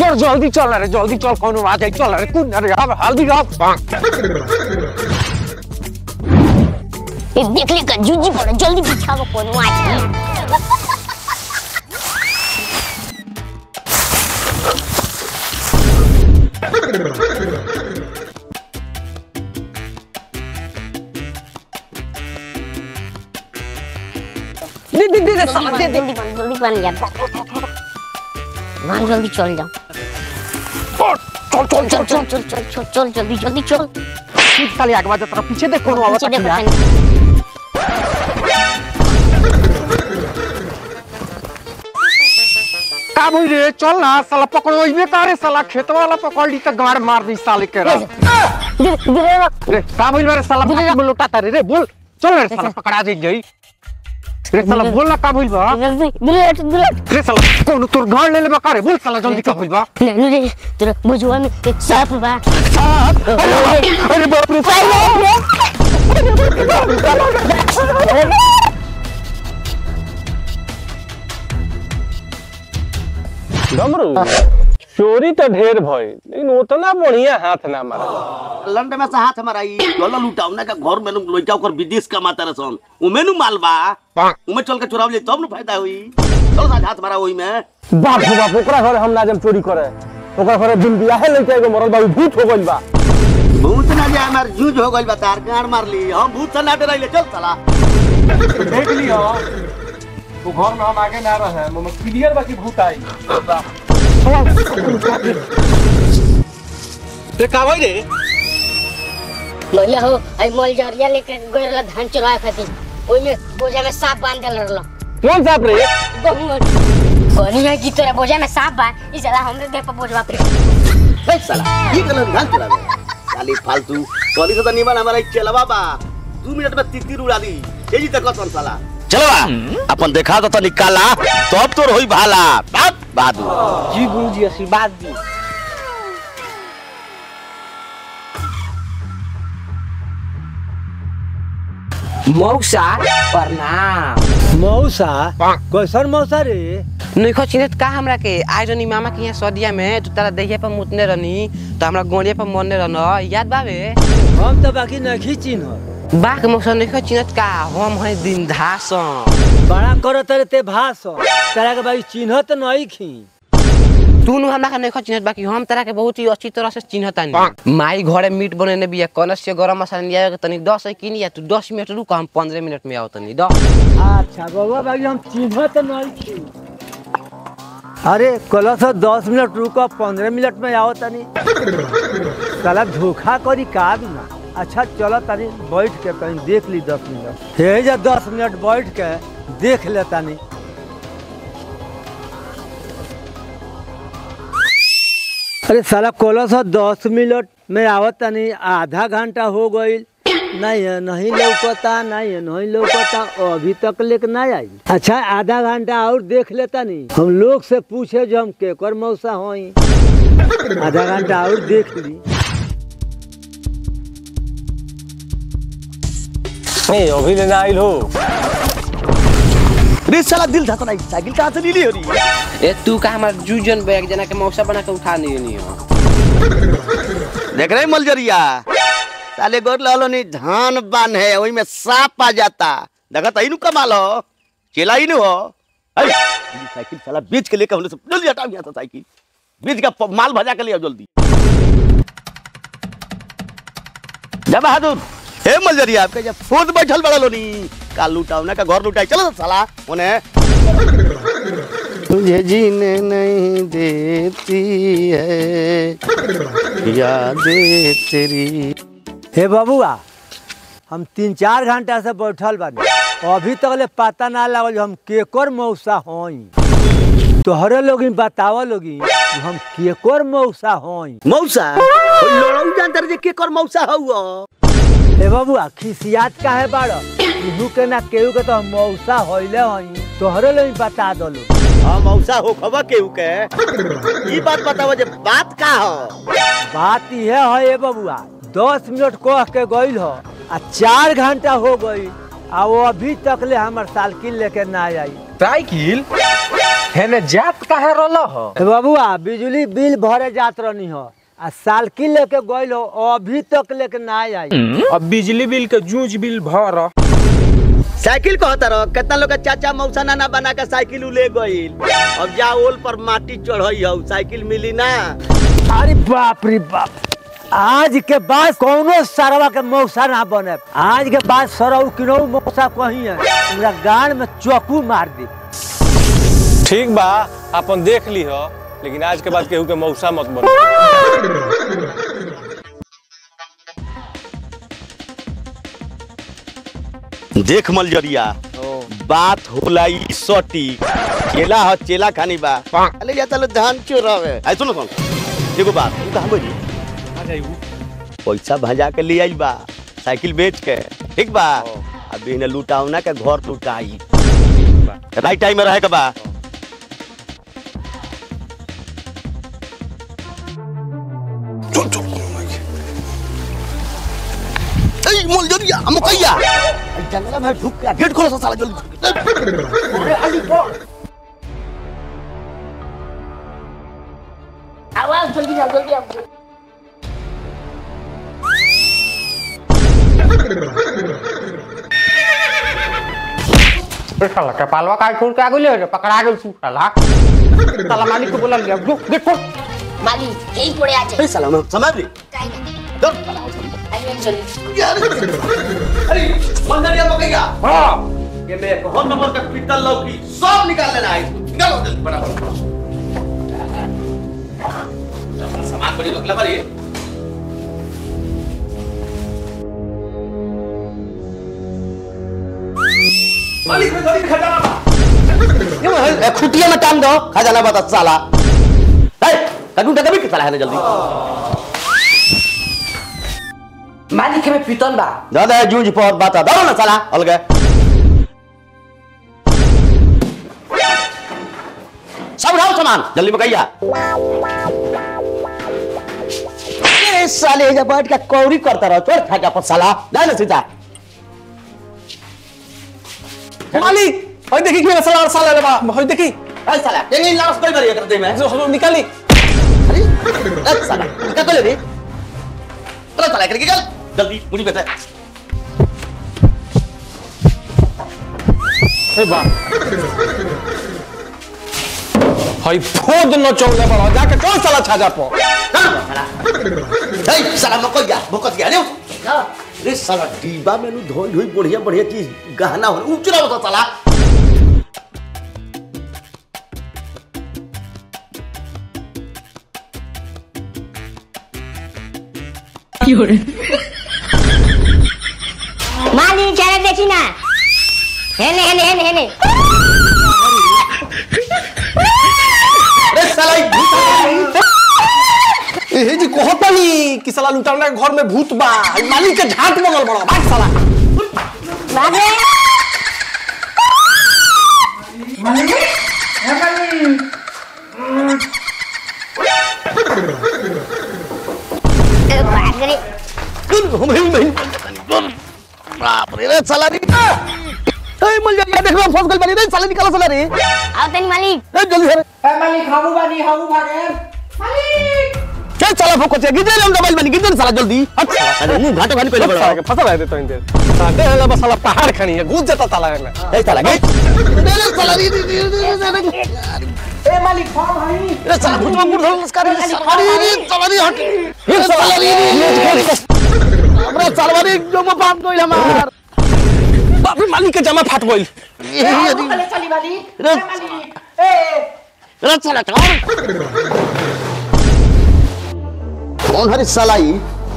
छोड़ जल्दी चल रे जल्दी चल कौनो आ जाए चल रे कूद रे अब हल्दी रख ए देख ले का जूजी पड़े जल्दी बिछाओ कोनो आ जाए दे दे दे दे साला दे दे जल्दी बन जल्दी बन यार मान जल्दी चल जाओ चल चल चल चल चल चल चल चल जल्दी जल्दी चल ठीक साले आगे बाजा तेरा पीछे देख कौनो आवत पीछे देखो है तनी। का बोल रे चल ना साला पकड़ो इबे करे साला खेत वाला पकड़ ली त गाड़ मार दी साले के रे धीरे धीरे रख। रे का बोल रे साला भाग में लौटा रे रे बोल चल रे साला पकड़ा दे गई रे साला बोल ना का बोल बा जल्दी धीरे हट, धीरे हट। रे साला कौन तोर गाड़ ले ले का रे बोल साला जल्दी का बोल बा ले ले ले तेरा बुझवा में एक सांप बा अरे बाप रे डमरू चोरी तो ढेर भई लेकिन उतना बढ़िया हाथ ना मारा लंड में से हाथ हमारा ई डॉलर लुटावना का घर में लइका ओकर विदेश कमाता रसन उमे नु माल बा उमे चल के चुराव ले तब नु फायदा होई चल साथ हाथ मारा ओई में बाप रे बाप ओकरा घर हम ना जम चोरी करे ओकरा घर दिन बियाहे लइका एगो मरल बा उ भूत हो गइल बा भूत ना जाए हमार जूझ हो गइल बा तार गाड़ मार ली हम भूत से ना डराइले चल साला देख लियो वो घर में हम आगे ना रहे हम क्लियर बा कि भूत आई ते का होई रे भैया हो आई मल जरिया लेके गइल धान चुराए खातिर ओइ में बोझा में सांप बांध देल रहल कौन साहब रे कहनी है कि तेरा बोझा में सांप बा ई साला हमरे देह पर बोझवा पे ए साला ये गलन ढंग चलावे खाली फालतू कॉलेज से तो निमन हमारा ई चलवा बा दू मिनट में तितिर उड़ा दी ये जी तक कौन साला चलवा अपन देखा तो तनी काला तब तोर होई भाला बात बादू जी गुरुजी आशीर्वाद दी मौसा प्रणाम मौसा कैसन मौसा रे नइखो चिन्हत का हमरा के आइ रहनी मामा के यहाँ सदिया में तू तारा देहिया पर मुतने रहनी तो हमरा गोड़िया पर मरने रहन याद बावे हम तो बाकी नहीं चिन्ह बाक मौसा नइखो चिन्हत का हम है दिन धास बड़ा करो तेरे ते भास तेरा के भाई चिन्ह तो नहीं खी तू नु हमरा के नइखो चिन्हत बाकी हम तारा के बहुत ही अच्छी तरह से चिन्हतानी माई घरे मीट बनेने बिया कनस से गरम मसाला लिया के तनी 10 है किनी या तू 10 मिनट रुक हम 15 मिनट में आओ तनी द अच्छा बाबा भाई हम चिन्ह तो नहीं खी अरे कल से दस मिनट रुको पंद्रह मिनट में आओ तनी साला धोखा करी का भी ना अच्छा चलो तनी बैठ के कहीं देख ली दस मिनट हे जा दस मिनट बैठ के देख ले तनी अरे साला कल से दस मिनट में आवत तनी आधा घंटा हो गई नहीं है नहीं लौकता नहीं है नहीं लौकता अभी तक लेके नहीं आई अच्छा आधा घंटा और देख लेता नहीं हम लोग से पूछे जो हम केकर मौसा होई आधा घंटा और देख ली ए अभी लेना आइल हो रे साला दिल था नहीं साइकिल कहां से ली हो रही ए तू का हमर जूजन बैग जना के मौसा बना के उठा नहीं नहीं हो देख रहे मलजरिया साले गोर लालो नहीं धान बान है वही में सांप आ जाता देखा तही नु कमाल हो चला ही नु हो ऐ, ये साइकिल साला बेच के लेकर हमने से जल्दी हटाओ यहाँ से साइकिल बेच का प- माल भजा के ले आओ जल्दी जा बहादुर हे मलजरिया आपके जब खुद बैठल बड़ा लोनी का लुटाओ ना का घर लुटाई चलो तो साला उन्हें तुझे जीने नहीं देती है यादें तेरी हे बबुआ हम तीन चार घंटा से बैठल बानी अभी तक ले पता ना लगल जो हम केकर मौसा होई तोहरे लोग बताव लोगी जो हम केकर मौसा होई मौसा ओइ लड़ऊ जानतर जे के कर मौसा हउआ हे बबुआ खिसियात काहे बाड़ केहू के ना केहू के तो हम मौसा होइले हई तोहरे लोग बता दलो हां मौसा हो खबर केहू के ई बात बताओ जे बात का हो बात यह है ए बबुआ दस मिनट कह के गईल हो आ चार घंटा हो गई आ वो अभी तक ले हमर साइकिल लेके ना आई साइकिल हेने जात काहे रोलो हो ए बबुआ बिजली बिल भरे जात रहनी हो आ सालकिल लेके गइल हो अभी तक लेके ना आई अब बिजली बिल के जूझ बिल भर साइकिल कहता रहो कितना लोग के चाचा मौसा नाना बना के साइकिल उ ले गइल अब जा ओल पर माटी चढ़ई हो साइकिल मिली ना अरे बाप रे बाप आज के बाद कौनो सरवा के मौसा ना बने आज के बाद सरऊ किनो मौसा कहीं है पूरा गान में चौकू मार दी ठीक बा अपन देख ली हो लेकिन आज के बाद केहू के मौसा मत बनो देख मलजरिया बात होला ई सटी चेला ह चेला खानी बा अले जाता लो धान चोरावे आई सुनो सुन एगो बात तू कहां बोली पैसा भजा के ले आई बा साइकिल बेच के ठीक बा अब इने लुटावना के घर लुटाई राइट टाइम में रहे के बा चल चल ए मलजरिया हम कहिया जंगला में ढुक के गेट खोलो साला जल्दी आओ आओ जल्दी आओ जल्दी आओ साला कपालवा काय छोड़ के आ गइले रे पकड़ा गेल सु साला साला मालिक को बोला लिया जो गेट खोल माली यही पड़े आ ए जाए साला मैं समझ ली दो आइए जल्दी अरे मलजरिया तो कहिया हां के मैं कौन नंबर का पिटल लौकी सब निकाल लेना है निकालो जल्दी बराबर सामान बड़ी लोग लगा रही मालिक में थोड़ी खजाना बा ए खुटिया में टांग दो खजाना बता साला ए कदू टका भी साला है ना जल्दी मालिक में पीतल बा दादा जूझ पर बात दो ना साला अलगे सब उठाओ सामान जल्दी बकैया ए साले जब बैठ के कौरी करता रहो चोर खा के अपन साला ना ना सीधा मालिक ओए देखी कि साला साला ले बा ओए देखी ए साला ये लाश कोई करिए करते में जो हम निकाली अरे ए साला क्या कर ले रे चलो साला करके चल जल्दी मुझे बता ए बा हई फोद न चौले बड़ा जाके कौन साला छाजा पो ए साला मकोया भोकत गया रे रे साला डिब्बा में नु धोई धोई बढ़िया बढ़िया चीज गहना हो उचरा होता साला माली चेहरा देखी ना हेने हेने हेने हेने रे साला ई भूत ए जी कहतनी कि साला लुटावना के घर में भूत बा हई मालिक के झाट बगल बड़ा भाग साला भागे ए, भाग रे हम ही नहीं बाप रे रे साला रे ए मल जा ये देखो फंस गइल बानी रे साला निकालो साला रे ए आओ तनी मालिक जल्दी से ए मालिक हमू बानी हमू भागे चल साला फोको से गिदे हम दबाइल बानी गिदे साला जल्दी हट साला अरे मुंह घाटो घानी कइले साला बड़ा के फंसा दे तो इनते साथे हला बस साला पहाड़ खनी है घुस जाता साला में ए साला गे रे साला रे रे रे रे ए मालिक फॉर्म हई रे साला भूत में गुड़ धोल नमस्कार रे साला रे रे साला रे हट रे साला रे हमरा साला रे जो में पाप गइल हमार बाप रे मालिक के जमा फाट गइल चले चली मालिक रे ए मालिक ए रे साला कौन कौन हरी साला ई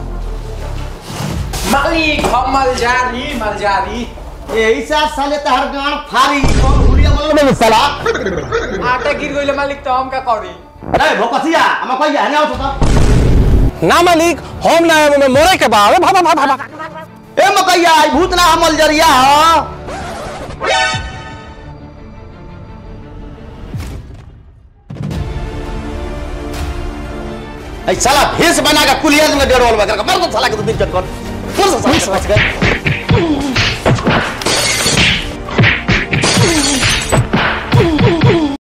मालिक हम मलजारी मलजारी यही से साले तहर गान फारी कौन हुलिया बोल में साला आटे गिर गइले मालिक तो हम का करी अरे भोकसिया हम कोई है ना तो ना मालिक हम ना आए में मोरे के बा अरे भागा भागा भागा ए मकैया ई भूत ना हमल जरिया हो ऐ साला भेष बना के कुलियन में डेढ़ वाला कर मार दो साला के दो दिन चक्कर फिर से साला के फंस गए